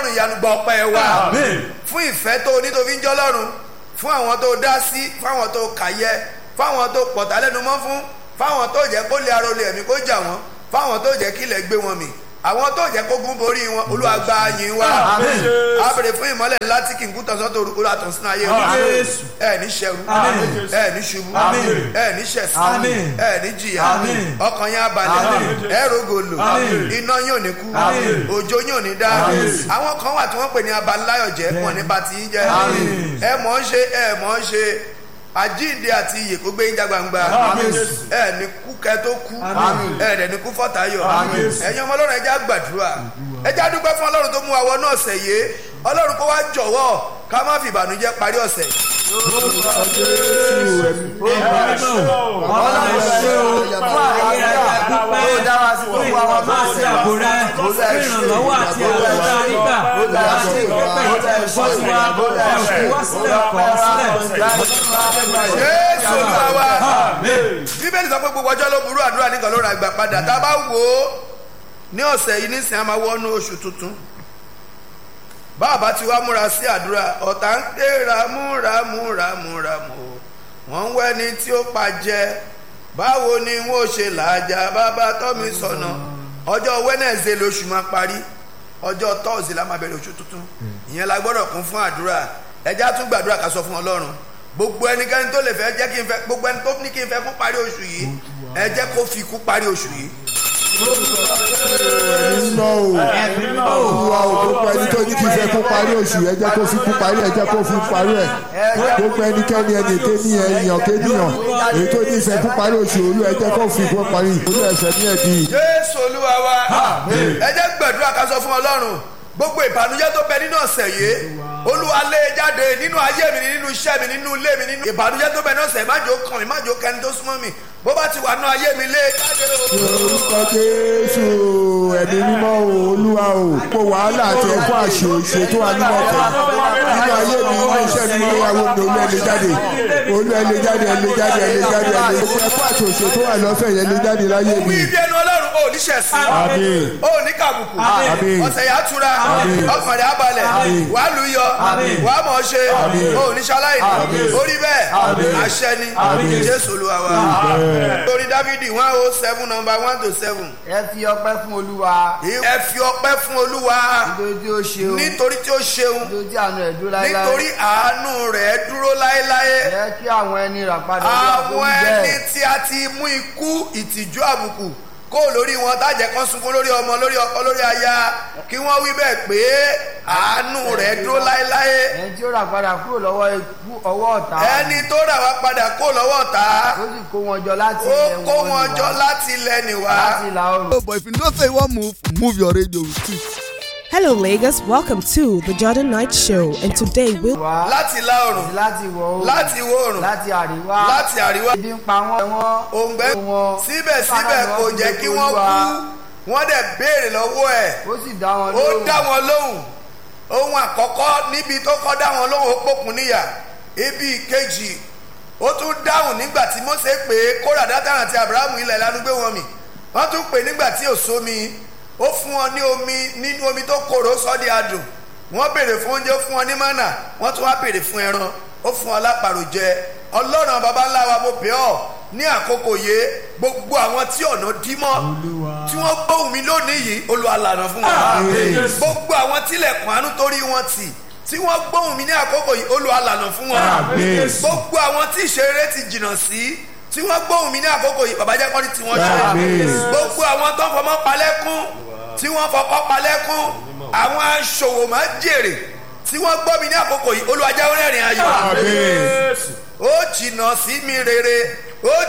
ọlọ́run ìyanu gba ọpẹ́ wa Àmín. fún ìfẹ́ tó o ní tó fi ń jọ́ lọ́run fún àwọn tó dá sí fáwọn tó kàyẹ fáwọn tó pọ̀tà lẹ́nu mọ́ fún fáwọn tó jẹ́ kó lè arólé ẹ̀mí kó jà wọ́n fáwọn tó jẹ́ kílẹ̀ gbé wọn mì àwọn tó jẹ́ kó gún borí wọn olúwa gba yìn wa Àmín. a bèrè fún ìmọ́lẹ̀ ńlá tí kì í kú tọ̀sán tó olúwa tàn sínú ayé wa Àmín. ẹ ní ṣẹrú Àmín. ẹ ní ṣubú Àmín. ẹ ní ṣẹ̀sín Àmín. ẹ ní jìyà Àmín. ọkàn yín abalẹ̀ Àmín. ẹ rògòlò Àmín. iná yín ò ní kú Àmín. òjò yín ò ní dá Àmín. àwọn kan wà tí wọ́n pè ní abanláyọ̀jẹ́ wọn ní bá ti yín jẹ́ Àmín. ẹ mọ̀ ń ṣe ẹ mọ̀ ń ṣe àjíǹde àti iyè kó gbé yín já gbangba Àmín. ẹ ní kú kẹ tó kú Àmín. ẹ dẹ̀ ní kú fọ́tayọ̀ Àmín. ẹ̀yin ọmọ ọlọ́run ẹja gbàdúrà ẹja dúpẹ́ fún ọlọ́run tó mú wa wọnú ọ̀sẹ̀ yìí ọlọ́run kó wá jọ̀wọ́ ká má fi ìbànújẹ́ parí ọ̀sẹ̀ ọlọ́run ṣe o fún àyè àdúpẹ́ fún ìwọ̀nba àti àbò rẹ fún ìrànlọ́wọ́ àti àlọ́dá nígbà láti ìgbẹ́pẹ́ ìtẹ̀sọ́ ti wá ẹ̀kú wá sílẹ̀ kọ́ sílẹ̀. jésù olúwa wa bíbélì sọ pé gbogbo ọjọ́ ló burú àdúrà nìkan ló ra ìgbà padà tá a bá wò ó ní ọ̀sẹ̀ yìí nísìnyí a máa wọnú oṣù tuntun bàbá tí wàá múra sí àdúrà ọ̀tá ń ké ramúramú ramúramú wọ́n ń wẹ́ni tí ó pa jẹ báwo ni wọ́n ó ṣe làájá bàbá tọ́mi sọ̀nà ọjọ́ wẹ́nẹ̀sẹ̀ lóṣù máa parí ọjọ́ tọ́ọ̀sì la máa bẹ̀rẹ̀ oṣù tuntun ìyẹn la gbọ́dọ̀ kún fún àdúrà ẹja tún gbàdúrà ká sọ fún ọlọ́run gbogbo ẹnikẹ́ni tó lè fẹ́ jẹ́ kí n fẹ́ gbogbo ẹni tó ní kí n fẹ́ kún parí oṣù yìí ẹ jẹ́ kó fi kún parí oṣù yìí nínú o olúwa o gbogbo ẹni tó ní kí n fẹ́ kó parí oṣù ẹ jẹ́ kó fi kú parí ẹ jẹ́ kó fi parí ẹ gbogbo ẹnikẹ́ni ẹni èké ní ẹ̀yàn kéèyàn èyí tó ní ìfẹ́ kó parí oṣù olú ẹ jẹ́ kó fi kú parí olú ẹ̀fẹ̀ ní ẹ̀dí. jésù olúwa wa ẹ jẹ́ gbàdúrà ká sọ fún ọlọ́run gbogbo ìbànújẹ́ tó bẹ nínú ọ̀sẹ̀ yìí olúwa lé e jáde nínú ayé mi nínú iṣẹ́ mi nínú ilé mi nínú ìbànújẹ́ tó bẹ nínú ọ̀sẹ̀ má jò kàn mí má jò kẹni tó súnmọ́ mi bó bá ti wà nínú ayé mi lé e jáde o. orúkọ jésù ẹ̀mí mímọ́ o olúwa o kó wàhálà àti ẹ̀kọ́ àṣẹ ṣètò ànímọ̀kẹ́ nínú ayé mi nínú iṣẹ́ mi nínú ìyàwó mi olú ẹ̀lẹ́ jáde olú ẹ̀lẹ́ jáde ẹ̀lẹ́ jáde ẹ̀lẹ́ jáde ẹ̀lẹ́ ẹ̀kọ́ àti òṣètò àlọ́fẹ̀ yẹn lè jáde láyé wí mi. ibi ẹnu ọlọ́run ò ní ṣẹ̀sìn Àmín. ò ní kàbùkù Àmín. ọ̀sẹ̀ yà á túra Àmín. ọkàn rẹ̀ á balẹ̀ wàá lù yọ wàá mọ̀ ọ́ ṣe ò ní ṣaláì orí bẹ́ẹ̀ àṣẹ ni jésù olúwa wa torí dávidi one oh seven number one to seven ẹ fi ọpẹ́ fún olúwa ẹ fi ọpẹ́ fún olúwa nítorí tí ó ṣeun nítorí tí ó ṣeun nítorí tí àánú ẹ̀ dúró láéláé nítorí àánú rẹ̀ dúró láéláé ẹ kí àwọn ẹni rà padà bí àwọn àforíjì ẹni bẹ́ẹ̀. tí a ti mú ikú ìtìjú àbùkù kó lórí wọn tájẹ kan sunkún lórí ọmọ lórí ọkọ lórí aya kí wọ́n wí bẹ́ẹ̀ pé àánú rẹ̀ dúró láéláé ẹni tí ó rà padà kúrò lọ́wọ́ ikú ọwọ́ ọ̀tá ẹni tó rà wá padà kó lọ́wọ́ ta ó sì kó wọn jọ láti ó ilẹ̀ kó wọn nìwá, jọ láti ilẹ̀ nìwá. láti ìlà oòrùn. Oh, but if you know say you wan move, move your radio with it. Hello, Lagos. Welcome to the Jordan Knight Show, and today we'll wá láti ìlà oòrùn àti láti ìwọ̀ oòrùn láti ìwọ̀ oòrùn láti àríwá láti àríwá ebi ń pa wọ́n wọ́n òǹgbẹ wọn síbẹ̀síbẹ̀ kò jẹ́ kí wọ́n kú wọ́n dẹ̀ béèrè lọ́wọ́ ẹ̀ ó sì dá wọn ó lóhùn dá wọn lóhùn ohun àkọ́kọ́ níbi tó kọ́ dá wọn lóhùn ó pòkun níyà ibi ìkejì ó tún dáhùn nígbà tí Mósè pé kóra dátàrà àti Abrahamu ilẹ̀ lánàá gbé wọn mì wọ́n tún pè nígbà tí ò sómi ó fún wọn ní omi nínú omi tó korò sọ́ di adùn wọ́n béèrè fún oúnjẹ ó fún wọn ní mánà wọ́n tún wá béèrè fún ẹran ó fún wọn lápàrò jẹ ọlọ́run baba ńlá wa mo bẹ̀ ọ́ ní àkókò yìí gbogbo àwọn tí ọ̀nà dí mọ́ tí wọ́n gbóhùn mi lónìí yìí Olúwa lànà fún wọn gbogbo àwọn tílẹ̀kùn àánú torí wọn tì tí wọ́n gbóhùn mi ní àkókò yìí Olúwa lànà fún wọn gbogbo àwọn tí ìṣeré ti jìnnà sí tí wọ́n gbóhùn mi ní àkókò yìí bàbá jẹ́ kọ́ni tí wọ́n ṣe gbogbo àwọn tó ń fọmọ́ palẹ́kún tí wọ́n fọkọ́ palẹ́kún àwọn aṣòwò máa jèrè tí wọ́n gbọ́ mi ní àkókò yìí Olúwa jẹ́ ó rẹ́rìn ayọ̀ ó jìnnà sí mi rere ó